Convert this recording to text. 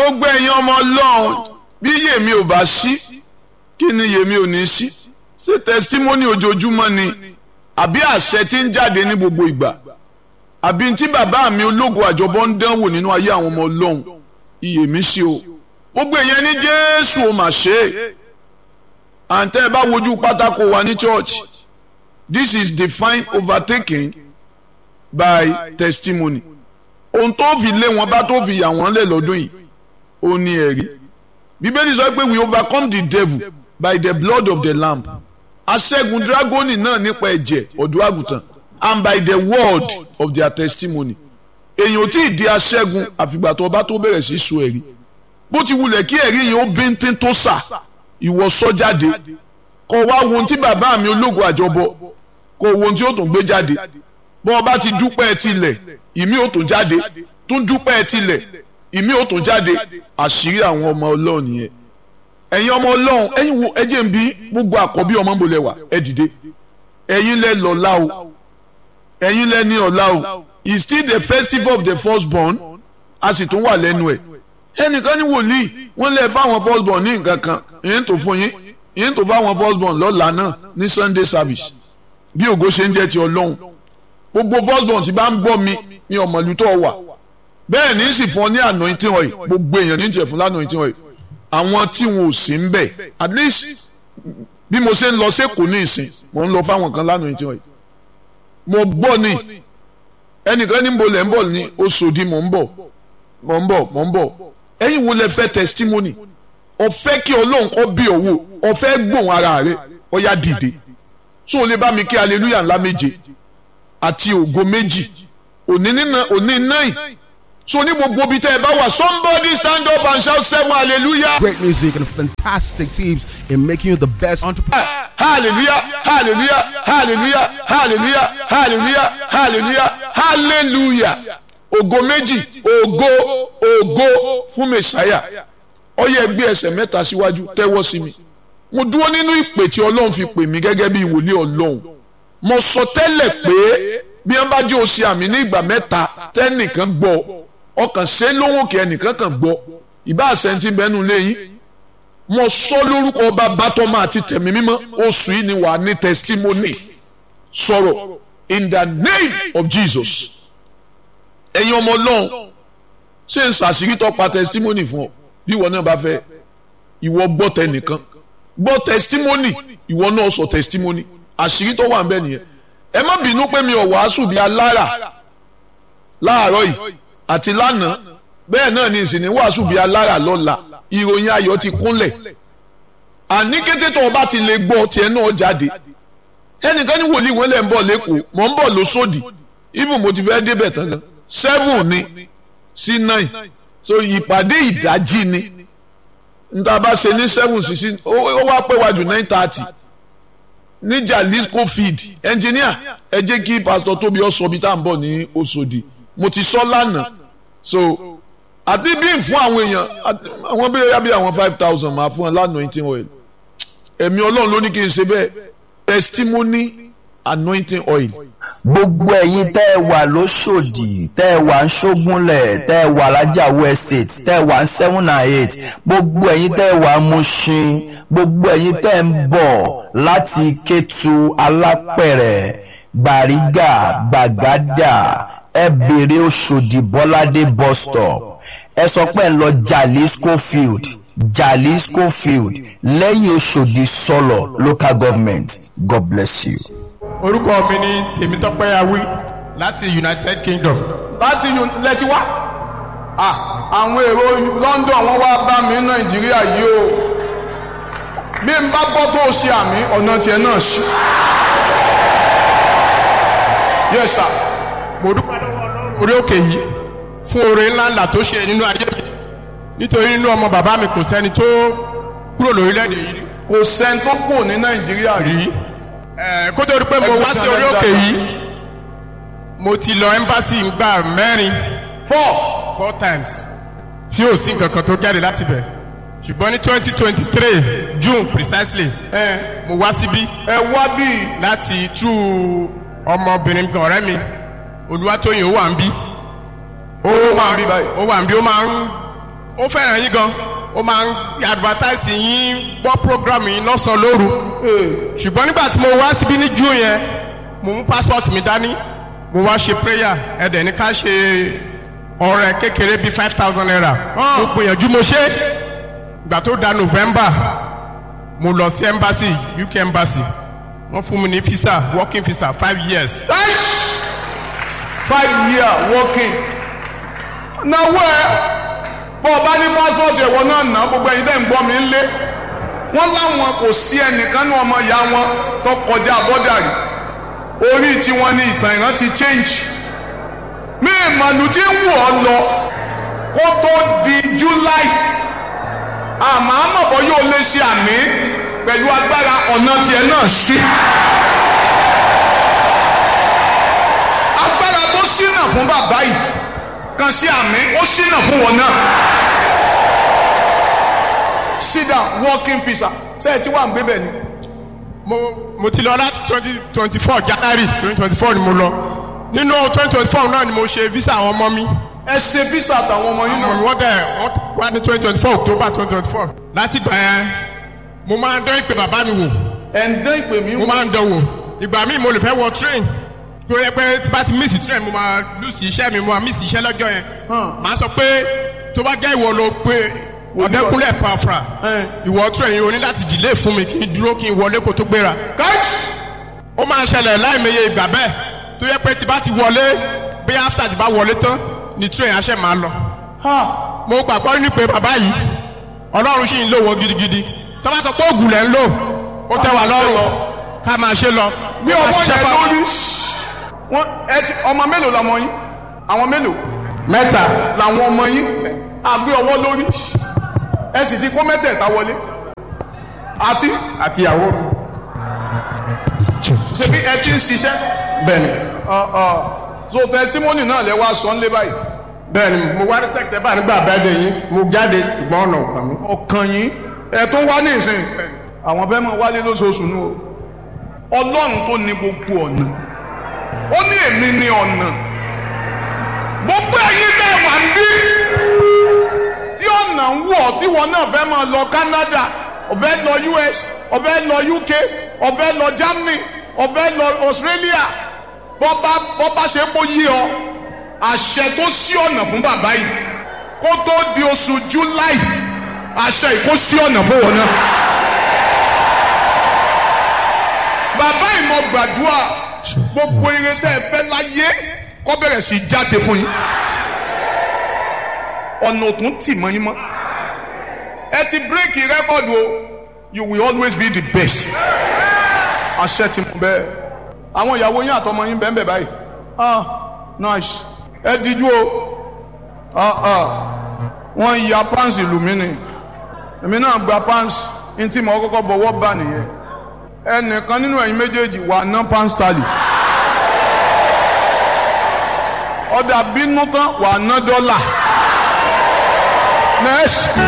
gbogbo ẹ̀yin ọmọ ọlọ́run bí yèmí ò bá sí kí ni yèmí ò ní sí ṣé testimony ojoojúmọ́ ni àbí àṣẹ tí ń jáde ní gbogbo ìgbà àbí tí bàbá mi ológun àjọbọ ń dánwò nínú ayé àwọn ọmọ ọlọ́run iyèmí sí o gbogbo èèyàn ní jésù ò mà ṣe é àǹtẹ́ ẹ bá wojú pátákó wa ní church this is defined overtaking by testimony ohun tó fi lé wọn bá tó fi yà wọ́n lẹ̀ lọ́dún yìí ó ní ẹ̀rí bíbélì sọ pé we overcome the devil by the blood of the lamb aṣẹ́gun dragoni náà nípa ẹ̀jẹ̀ ọ̀dọ́ àgùntàn and by the word of their testimony èèyàn ò tí ì di aṣẹ́gun àfìgbà tó bá tó bẹ̀rẹ̀ sí sọ ẹ̀rí bó ti wulẹ̀ kí ẹ̀rí yẹn ó bíntín tó sà ìwọ sọ jáde kó wá wo ohun tí bàbá mi ológun àjọbọ kó wo ohun tí ó tún gbé jáde bọ́ ọ bá ti dúpẹ́ tilẹ̀ ìmí ò tún jáde tún dúpẹ́ tilẹ̀ ìmí ò tún jáde àṣírí àwọn ọmọ ọlọ́run nìyẹn ẹ̀yin ọmọ ọlọ́run ẹ̀yin wo ẹ jẹ́ n bí gbogbo àkọ́bí ọmọ ń bolẹ̀ wà ẹ dìde ẹ̀yin lẹ lọ́lá o ẹ̀yin lẹ ní ọ̀la o it's still the festival of the firstborn a sì tún wà lẹ́nu ẹ̀ ẹnìkan ní wòlíì wọ́n lè fáwọn firstborn ní nǹkan kan ìyẹn tó fún yín ìyẹn tó fáwọn firstborn lọ́la náà ní sunday service bí ògo ṣe ń jẹ́ ti ọlọ́run gbogbo firstborn tí bá ń gbọ́ mi ní ọmọlú tó wà bẹ́ẹ̀ ní sì fún ọ ní anointing oil gbogbo èèyàn ní jẹ̀ fún lanointing oil àwọn tí wọn ò sí ń bẹ̀ at least bí mo ṣe ń lọ sẹ́kọ̀ọ́ ní ìsìn mo ń lọ fáwọn kan lanointing oil mo gbọ́ ni ẹnìkan ní bolẹ̀ ń bọ̀ ní Oṣòdì mò ń bọ̀ mò ń bọ̀ mò ń bọ̀ ẹ̀yin wo lẹ fẹ́ testimony ọ̀fẹ́ kí ọlọ́run kọ́ bí òwò ọ̀fẹ́ gbòhùn ara rẹ ọ̀yá dìde so o lè bá mi kí hallelujah ńlá méje àti ògo méjì òní nínà òní náì so ní gbogbo ibi tẹ́ ẹ bá wà somebody stand up and shout seven hallelujah. Great music and fantastic teams in making you the best entrepreneur. hallelujah hallelujah hallelujah hallelujah hallelujah hallelujah hallelujah ògo méjì ògo ògo fún mẹsàáyà ó yẹ gbé ẹsẹ̀ mẹ́ta síwájú tẹ́wọ́ sí mi mo dúró nínú ìpè tí ọlọ́run fi pè mí gẹ́gẹ́ bí ìwòlíì ọlọ́run mo sọ tẹ́lẹ̀ pé bí wọ́n bá jẹ́ òsì àmì ní ìgbà mẹ́ta tẹ́nìkan gbọ́ ọkàn ṣe lóhùn kí ẹnìkan kan gbọ́ ìbá àṣẹǹtì bẹ́nu léyìn mo sọ lórúkọ ọba bátọ́mọ àti tẹ̀mí mímọ́ oṣù yìí ni wàá ní testimony sọ̀rọ̀ in the name of Jesus ẹ̀yin ọmọ ọlọ́run ṣé n ṣàṣírí tó pa testimony fún ọ bí ìwọ náà bá fẹ́ ìwọ gbọ́ tẹnìkan gbọ́ testimony ìwọ náà sọ testimony àṣírí tó wà ń bẹ nìyẹn ẹ má bínú pé mi ò wàásù bí alára láàárọ̀ yìí àti lánàá bẹ́ẹ̀ náà ni ìsìn ní wàásù bí alára lọ́la ìròyìn ayọ̀ ti kúnlẹ̀ àní kété tó o bá ti lè gbọ́ tiẹ̀ náà jáde ẹnìkan ní wòlíì wọn lẹ̀ ń bọ̀ lẹ́kọ̀ọ́ mọ̀ ń bọ̀ lóṣòdì even mo ti fẹ́ débẹ̀ tán gan seven ni sí nine so ìpàdé ìdájí ni níta bá ṣe ní seven sí sí ó wá pé wájú nine thirty ní Jalisco field engineer ẹ jẹ́ kí pastor tóbi ọ sọ bí tá à ń bọ̀ ní Òṣòdì mo ti sọ lánàá so àti bí fún àwọn èèyàn àwọn bí yá bí àwọn five thousand máa fún ẹ lánàá anointing oil ẹ̀mí ọlọ́run ló ní kí n ṣe bẹ́ẹ̀ testimony anointing oil. gbogbo ẹ̀yin tẹ́ ẹ wà lóṣòdì tẹ́ ẹ wà ń ṣógúnlẹ̀ tẹ́ ẹ wà lájàwó estate tẹ́ ẹ wà ń seven and eight gbogbo ẹ̀yin tẹ́ ẹ wà ń Mushin gbogbo ẹ̀yin tẹ́ ẹ ń bọ̀ láti Kétu Alápẹ̀rẹ̀ Gbàrígà Gbàgádà ẹ bèrè Òṣòdì Bọ́ládé bus stop ẹ sọ pé ẹ lọ Jalisco field Jalisco field lẹ́yìn Òṣòdì sọlọ local government God bless you. orúkọ mi ni tèmítọ́pẹ́ awí láti united kingdom. láti lẹ́tí wá àwọn èrò London wọ́n wá bá mi ní Nàìjíríà yìí o bí n bá gbọ́ tó ṣe àmì ọ̀nà tiẹ̀ náà ṣí. yes sir. mo dúpẹ́ lọ́wọ́ ọlọ́run orí òkè yìí fún oore ńláńlá tó ṣe nínú ayé mi nítorí nínú ọmọ bàbá mi kò sẹ́ni tó kúrò lórílẹ̀‐èdè yìí rí. kò sẹ́ni tó kù ní Nàìjíríà rí. Ẹ, kó tó di pé mo wá sí orí òkè yìí mo ti lọ ẹ́mbásì ńgbà mẹ́rin four four times tí ò sí nǹkan kan tó jáde láti bẹ̀ ṣùgbọ́n ní twenty twenty three June precisely ẹ mo wá síbí ẹ wá bí láti tú ọmọbìnrin kan ọ̀rẹ́ mi Olúwatóyìn ó wà ń bí ó wà bí báyìí. ó wà ń bí ó máa ń ó fẹ́ràn yín gan ó máa ń advertise yín gbọ́ program yín lọ́sàn-án lóru ṣùgbọ́n nígbà tí mo wá síbí ní june yẹn mo mú passport mi dání mo wá ṣe prayer ẹ̀dẹ̀ ní ká ṣe ọrẹ kékeré bíi five thousand naira mo gbìyànjú mo ṣe ìgbà tó da november mo lọ sí embassy uk embassy wọ́n fún mi ní visa working visa five years five year working náwó ẹ bọ́ ọ bá ní passport ẹ̀wọ̀n náà ná gbogbo ẹ̀yin tẹ́ ń gbọ́ mi ń lé wọ́n láwọn kò sí ẹnìkan ní ọmọ ìyá wọn tó kọjá bọ́dà rí orí tiwọn ní ìtàn ìran ti change mí ìmọ̀lù tí ń wù ọ́ lọ kó tó di july àmọ́ àmọ̀bọ̀ yóò lè ṣe àmì pẹ̀lú agbára ọ̀nà tiẹ̀ náà ṣí. agbára tó ṣínà fún bàbá yìí kan sí àmì ó ṣínà fún wọn náà. sit down working visa ṣé ẹ ti wà ń gbé bẹ́ẹ̀ ni. mo mo ti lọ láti twenty twenty four january twenty twenty four ni mo lọ nínú twenty twenty four náà ni mo ṣe visa àwọn ọmọ mi ẹ ṣe visa àtàwọn ọmọ yín ọmọ mi náà. wọ́n bẹ̀ wọ́n wá ní twenty twenty four october twenty twenty four láti gbà yẹn mo máa ń dán ìpè bàbá mi wò ẹ̀ ń dán ìpè mí mo wò. máa ń dán wò ìgbà míì mo lè fẹ́ wọ train tó yẹ pé tí bá ti miss train mo máa lose iṣẹ́ mi mo máa miss iṣẹ́ lọ́jọ́ yẹn màá sọ pé tó bá jẹ́ ìwọ ló pé ọ̀dẹ́kúnlẹ̀ pàfra Ẹ̀. ìwọ train yìí o ní láti delay fún mi kí n dúró kí n wọlé kó tó gbéra káàkiri. ó máa ń ṣẹlẹ̀ láìmọye ìgbà bẹ́ẹ̀ tó yẹ pé tí bá ti wọlé bí after ti bá wọlé tán ni train aṣẹ́ máa lọ. mo gbàgbọ́ ní pé bàbá yìí ọlọ́run sì ń lò wọ́n gidigidi tó bá sọ pé ògùn lẹ̀ ń lò ó tẹ́ wa lọ́rùn ká máa ṣe lọ. bí Ká ọmọ ṣiṣẹ́ yẹn fáwọn. lórí wọn ẹ ti ọmọ mélòó làwọn yín àwọn mélòó mẹ́ta làwọn ọmọ yín àgbé ọwọ́ lórí ẹ sì ti kó mẹ́tẹ̀ẹ̀ta wọlé àti àti ìyàwó mi. ṣebí ẹ ti ń ṣiṣẹ́ bẹ́ẹ̀ni ọ ọ so tẹsímọ́nì náà lẹ wá sọ ń lé báyìí bẹ́ẹ̀ni mo wá ní sẹ́kítẹ́ nígbà bẹ́ẹ̀dẹ̀ yín mo jáde ṣùgbọ́n ọ̀nà ọ̀kan mi. ọkàn yín ẹ tó wá ní ìsìn àwọn fẹ́ mọ wálé lóṣooṣù nù o ọlọ́run tó ní gbogbo ọ̀nà ó ní èmi ní ọ̀nà gbogbo ẹ̀yin náà wà ń bí tí ọ̀nà ń wọ̀ tí wọn náà fẹ́ máa lọ Canada ọ̀fẹ́ lọ US ọ̀fẹ́ lọ UK ọ̀fẹ́ lọ Germany ọ̀fẹ́ lọ Australia bọ́ba bọ́ba ṣe kó yí ọ àṣẹ tó sí ọ̀nà fún bàbá yìí kó tó di oṣù July àṣẹ yìí kó sí ọ̀nà fún wọn náà. bàbá ìmọ̀ gbàdúrà gbogbo ire tẹ́ ẹ fẹ́ láyé kó bẹ̀rẹ̀ sí í jáde fún yín ọ̀nà òtún tì mọ́ yín mọ́ ẹ ti bírèkì rẹ́kọ̀dù o you will always be the best àṣẹ ti mú bẹ́ẹ̀ àwọn ìyàwó yín àtọmọ yín bẹ́ẹ̀ bẹ́ẹ̀ báyìí ah nice ẹ díjú o ah ah wọ́n ya pants ìlú mi ni èmi náà gba pants ntí mo kọ́kọ́ bọ̀wọ́ bá nìyẹn ẹnìkan nínú ẹ̀yin méjèèjì wà ná pants tally ọ̀dà bínú tán wà ná dọ́là next.